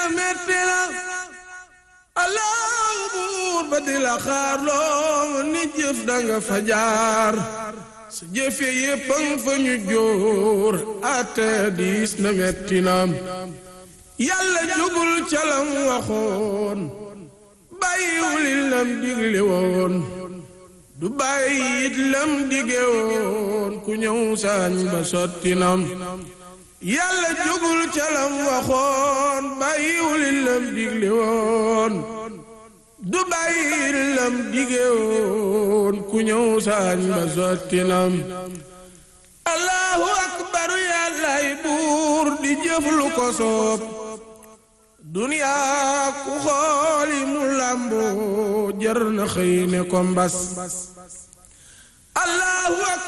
metti na allahu buur ba di la xaar loo ni jëf danga fa jaar sa jëfe yéppang fa ñu jóor ate diis na metti na yàlla jugul calam waxoon bàyyiwul lam digle woon du bàyyi it lam dige woon ku ñëw saañ ba sotti nam yàlla jugul calam waxoon bàyyiwul lam digle woon du bàyyi lam dige woon ku ñëw saañ ba sotti nam allahu akbaru yàllaay buur di jëf lu ko soob duniyaa ku xooli mu làmboo jar na xëy ne ko mbas allahu